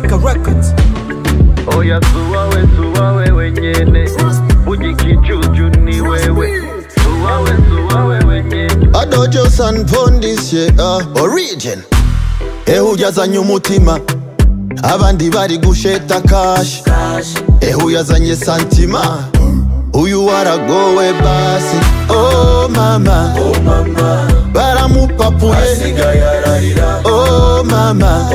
Malaika Records. Oya suwawe suwawe wenyene Ujikijuju ni wewe Suwawe suwawe wenyene adojo san pondis ye uh, origin ehuyazanye umutima abandi bari gusheta kashi ehuyazanye santima uyu waragowe basi oh mama baramupapuye oh mama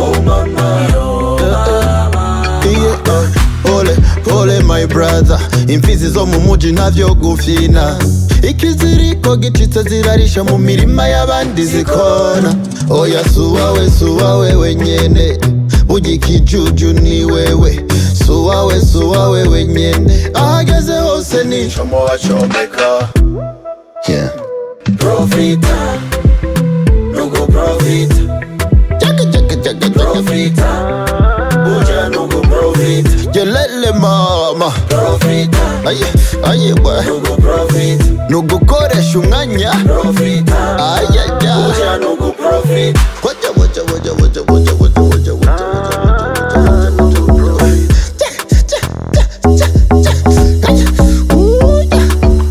Yeah, uh, pole pole my brother imfizi zo mu muji ntavyo gufina ikiziriko gicitse zirarisha mu mirima y'abandi zikona oya suwawe suwawe wenyene burya ikijuju ni wewe suwawe suwawe wenyene ahageze hose nicomo bacomeka yeah. Profita, nugu profita, Jaga, jaga, jaga, jaga. profita, buja nugu profita, Jelele mama profita, aye aye bwa nugu profita, nugukoresha umwanya profita, ayaya buja nugu profita. Waja, waja, waja, waja, waja, waja, waja, waja, waja, waja, waja, waja, waja. Ja, ja, ja, ja, ja. Kaya. Ooh, yeah.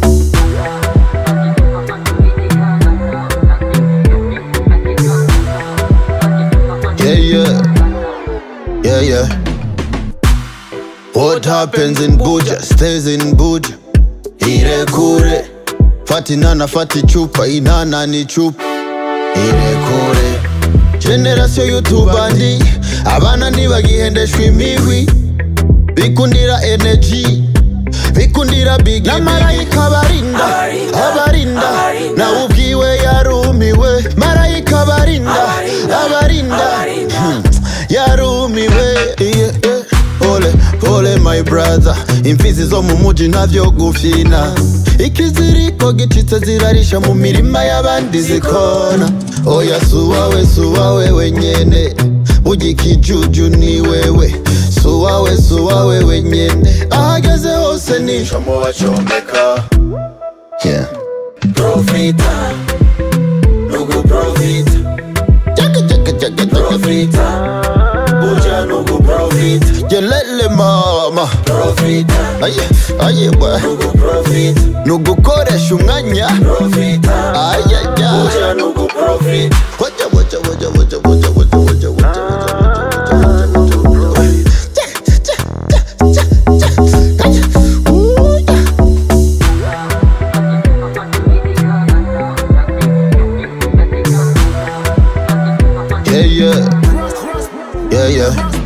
Yeah, yeah. Yeah, yeah. What happens in Buja stays in Buja. Ile kure. Fati nana fati chupa, inana ni chupa. Ile kure. Generation y'utubandi abana ntibagihendeshwa imihwi bikundira energy bikundira bigi na marayika barinda abarinda nawe ubwiwe yarumiwe marayika barinda abarinda Hmm, yarumiwe yeah, yeah. pole pole my brother imfizi zo mu muji ntavyo gufina ikiziriko gicitse zirarisha mu mirima y'abandi zikona oya suwawe suwawe wenyene burya ikijuju ni wewe suwawe suwawe wenyene ahageze hose nicomo bacomeka yeah. Profita, nugu profita, Jaga, jaga, jaga, jaga. profita, buja nugu profita, jelele mama profita, aye aye bwa nugu profita, nugukoresha umwanya profita, ayaya buja nugu profita. Waja, waja, waja, waja, waja, waja, waja, waja, waja, waja, waja, waja, waja. Ja, ja, ja, ja, ja. Kaya. Ooh, yeah. Yeah, yeah. Yeah, yeah.